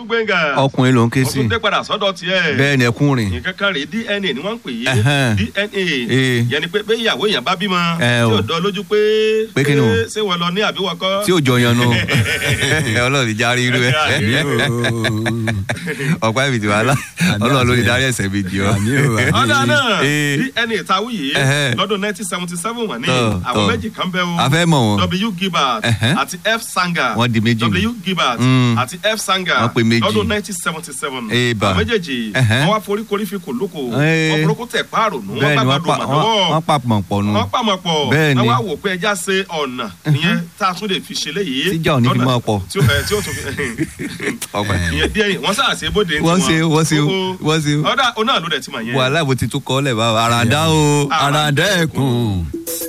gbẹ̀ngà ọkùnrin ló ń ké wọ́n sí tún dé padà sọ́dọ̀ tiẹ̀ bẹ́ẹ̀ ni ẹkún rìn nǹkan kan rèé dna ni wọ́n ń pè é Ẹhẹ́n. dna Ee. yẹn ni pé pé ìyàwó èèyàn bá bímọ Ẹ tí o. ò dán lójú pé Pé kí ni o? ṣé wọ́n lọ ní àbí wọ́n kọ́ tí ò jọyàn nù ọlọ́run ìjà rí irú ẹ ọ̀pá ìbìtì wàhálà ọlọ́run ló ní darí ẹ̀sẹ̀ méjì ọ. Àmì o, àmì. ọ̀dà náà Ee. dna ìtawí yìí Ẹhẹ́. lọ́dún nineteen seventy seven wà ní Tọ́, àwọn tọ́. méjì kan bẹ́ o a fẹ́ mọ̀ wọ́n w gilbert Ẹhẹ́. àti f sanga Wọ́n di méjì nù. w gilbert Mm. àti f sanga Wọ́n pe méjì. lọ́dún nineteen seventy seven Eba. àwọn méjèèjì Ẹhẹ́. wọ́n wá forí korí fi kò lóko Ee. wọ́n forókó tẹ̀ páàrò nù wọ́n bẹ́ẹ̀ ni bá wọ́n gbàdúrà pa- màdọ́wọ́ wọ́n- wọ́n pàpọ̀ pọ̀ nù wọ́n pàmò pọ̀ Bẹ́ẹ̀ ni. wọ́n wá wò pé ẹja ṣe ọ̀nà ìyẹn tá a tún lè fi ṣe léyìí Tíjà ò ní fi lọ́nà máa pọ̀. tí ó ẹ, tí ó tún fi ọ̀pá ìyẹn díẹ̀ yìí wọ́n sáà ṣe bóde ní wọ́n ṣe tiwọn. wọ́n ṣe Ó- ó- wọ́n ṣe ọ̀dà ọ̀nà ló dẹ̀ ti mọ̀ yẹn. wàhálà bó ti tún kọ́ lẹ̀ bá àràdá o àràdá ẹkùn